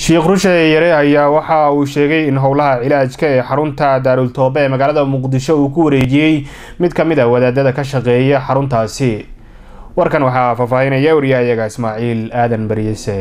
sheekh rushe yare ayaa waxa uu sheegay in howlaha cilaajka ee xarunta daarul toobe ee magaalada muqdisho uu ku wareejiyey mid ka mid a wadaadada ka shaqeeya xaruntaasi warkan waxaa faahfaahinaya wariyahayaga ismaaciil aadan baryese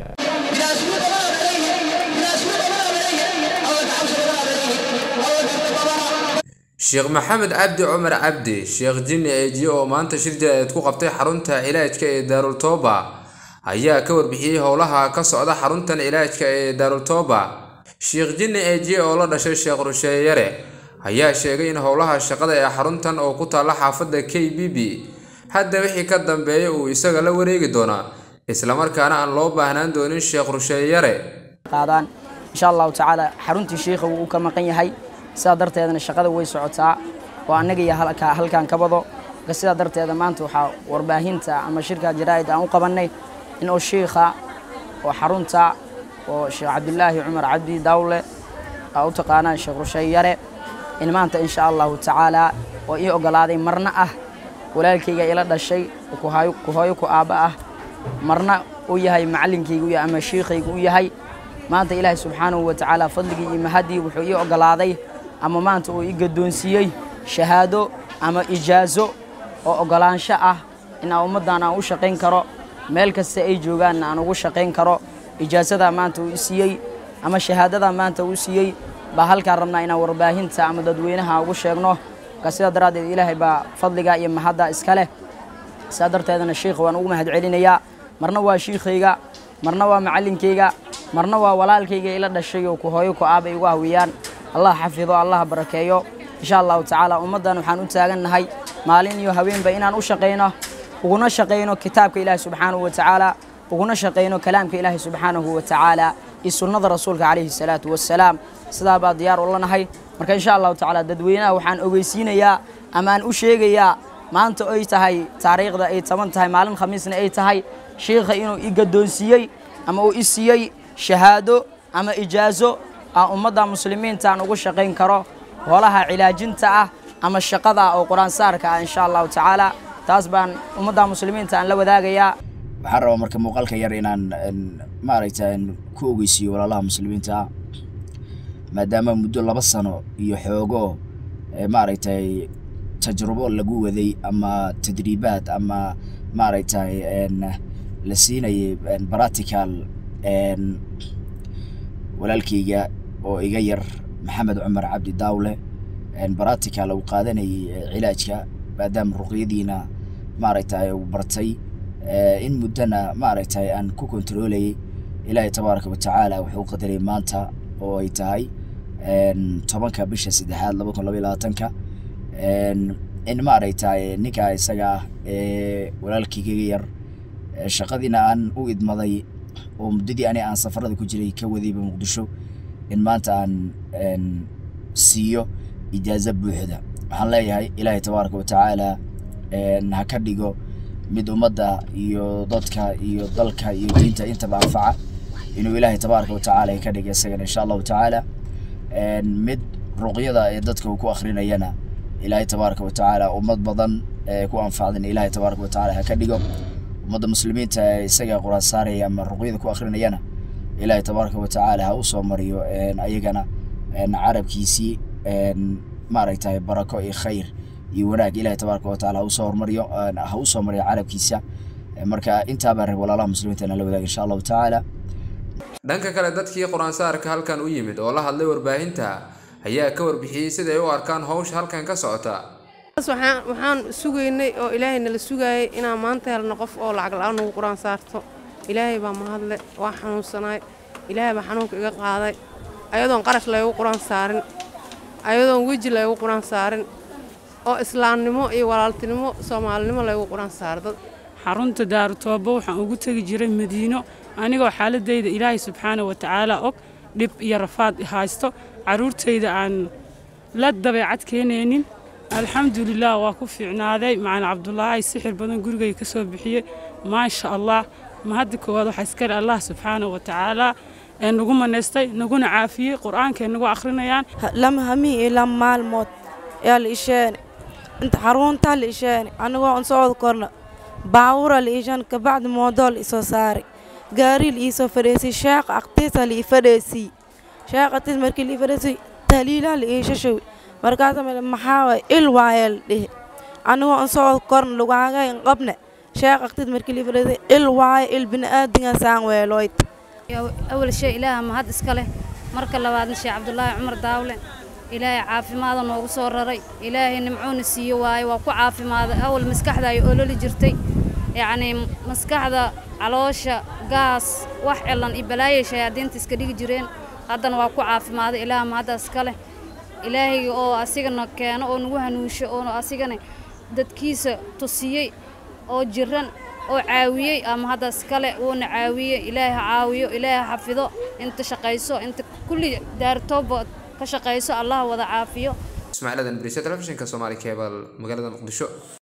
sheekh maxamed cabdi cumar cabdi sheekh jinni eejiye oo maanta shir jaraa'id ku qabtay xarunta cilaajka ee daarul tooba ayaa ka warbixiyey howlaha ka socda xaruntan cilaajka ee daarul tooba sheekh jinni eejiye oo la dhashay sheekh rusheeyare ayaa sheegay in howlaha shaqada ee xaruntan oo ku taalla xaafadda k b b hadda wixii ka dambeeya uu isaga la wareegi doonaa islamarkaana aan loo baahnaan doonin sheekh rusheeyare qaadaan insha allahu tacaala xaruntii shiikha wuu ka maqan yahay sidaa darteedana shaqada way socotaa oo annaga iyo halkan ka bado marka sidaa darteeda maanta waxaa warbaahinta ama shirka jaraa'id aan u qabannay in uu shiikha oo xarunta oo sheekh cabdilaahi cumar cabdi dawle aa u taqaanaan sheekh rusheey yare in maanta insha allahu tacaala oo ii ogolaaday marna ah walaalkayga ila dhashay ku hooyo ku aabba ah marna uu yahay macallinkayga ama shiikhayga u yahay maanta ilaahay subxaanahu wa tacaala fadligii iyo mahadii wuxuu ii ogolaaday ama maanta uu ii gaddoonsiiyey shahaado ama ijaazo oo ogolaansho ah in aan ummaddan aan u shaqayn karo meel kasta ay joogaanna aan ugu shaqayn karo ijaazadaa maanta uu i siiyey ama shahaadadaa maanta uu siiyey baa halkaan rabnaa inaan warbaahinta ama dadweynaha ugu sheegno marka sidaa daraaddeed ilaahay baa fadligaa iyo mahadda iska leh sidaa darteedana shiikha waan ugu mahad celinayaa marna waa shiikhayga marna waa macallinkayga marna waa walaalkayga ila dhashay oo ku hooyo ku aabay igu hawiyaan allah xafido allah barakeeyo insha allahu tacaala ummaddan waxaan u taagannahay maalin iyo haweenba inaan u shaqayno uguna shaqayno kitaabka ilaahi subxaanahu wa tacaala uguna shaqayno kalaamka ilaahi subxaanahu wa tacaala iyo sunnada rasuulka calayhi salaatu wassalaam sidaa baa diyaar u lanahay marka insha allahu tacaala dadweynaha waxaan ogeysiinayaa ama aan u sheegayaa maanta ay tahay taariikhda ay taban tahay maalin khamiisna ay tahay shiikha inuu i gaddoonsiiyey ama uu i siiyey shahaado ama ijaazo aan ummadda muslimiinta aan ugu shaqayn karo holaha cilaajinta ah ama shaqada oo qur-aansaarka ah insha allahu tacaala taas baan ummadda muslimiinta aan la wadaagayaa waxaan rabaa marka muuqaalka yar inaan maaragta ku ogeysiiyo walaalaha muslimiinta ah maadaama muddo laba sano iyo xoogo maaragtay tajrubo lagu waday ama tadriibaad ama maaragtay la siinayay practical walaalkayga oo iga yar maxamed cumar cabdi daawle practical uu qaadanayay cilaajka maadaama ruqyadiina maaragtay uu bartay in muddona maaragtay aan ku kontroolayay ilaahay tabaaraka watacaala wuxuu qadaray maanta oo ay tahay tobanka bisha saddexaad laba kun labaiy labaatanka in maaragtay ninkaa isaga ah ee walaalkayga yar shaqadiina aan u idmaday oo muddadii ani aan safarada ku jiray ka wadayba muqdisho in maanta aan siiyo ijaazo buuxda waxaan leeyahay ilaahay tabaaraka watacaala ha ka dhigo mid ummadda iyo dadka iyo dalka iyo diinta intaba anfaca inuu ilaahay tabaaraka watacaala ka dhiga isagana insha allahu tacaala mid ruqyada ee dadka uu ku akrinayana ilaahay tabaaraka watacaala ummad badan ku anfacdan ilaahay tabaaraka watacaala ha ka dhigo ummadda muslimiinta ee isaga quraan saaraya ama ruqyada ku akrinayana ilaahay tabaaraka watacaala ha u soo mariyo ayagana carabkiisii maaragtay barako iyo khayr iyo wanaag ilaahay tabaaraka watacaala ha usoo hormariyo ha u soo mariyo carabkiisa marka intaabaa rab walaalaha muslimiinta inaan la wadaaga insha allahu tacaala dhanka kale dadkii qur-aansaarka halkan u yimid oo la hadlay warbaahinta ayaa ka warbixiyey siday u arkaan howsha halkan ka socota waxaan sugaynay oo ilaahay nala sugaayay inaan maanta helno qof oo lacag la-aan nagu qur-aan saarto ilaahay baa mahadle waa xanuunsanaay ilaahay baa xanuunka iga qaaday ayadoon qarash laygu qur-aan saarin ayadoon weji laygu qur-aan saarin oo islaamnimo iyo walaaltinimo soomaalinimo laygu qur-aan saaro dad xarunta daarutooba waxaan ugu tegi jiray madiino anigoo xaaladayda ilaahay subxaana wa tacaala og dhib iyo rafaad haysto carruurtayda aan la dabeecad keenaynin alxamdulilah waa ku fiicnaaday macalin cabdulaahi sixir badan gurigay ka soo bixiyey maasha allah mahadda koowaad waxaa iskale allah subxaana wa tacaala ee nagu manaystay naguna caafiyey qur-aankaay nagu akhrinayaan lama hamii iyo lama maalmood ayaa la isheene inta xaruntaa la isheene anigoo on socod korna baawura la isheene kabacdi moodoo la isoo saaray gaari la iisoo fadhiisay sheekh aqtiisa la ii fadhiisay sheekh aqtiis markii la ii fadhiisay tahliilaa la ii shashawi markaasa male maxaa waay il waaya la dhihi anigoo an soo korn lugaaga in qabne sheekh aqtiis markii la ii fadhiisay il waaya il bini'aadinga saan weelooyd awal shay ilaaha mahad iska leh marka labaadna sheekh cabdulaahi cumar daawle ilaahay caafimaada noogu soo raray ilaahay nimcoona siiyo waaye waa ku caafimaaday awal maskaxda ay ololi jirtay yacnii maskaxda caloosha gaas wax cilan iyo balaayay shayaadiinta iska dhigi jireen haddana waa ku caafimaaday ilaaha mahadda iska leh ilaahay oo asigana keeno oo nagu hanuusho oo asigana dadkiisa tusiyey oo jiran oo caawiyey ama haddaas kale wuuna caawiyey ilaahay ha caawiyo ilaahay ha xafido inta shaqayso inta kulli daartooba ka shaqayso allah wada caafiyo ismaaciil adan bariisa telefishinka soomaali cable magaalada muqdisho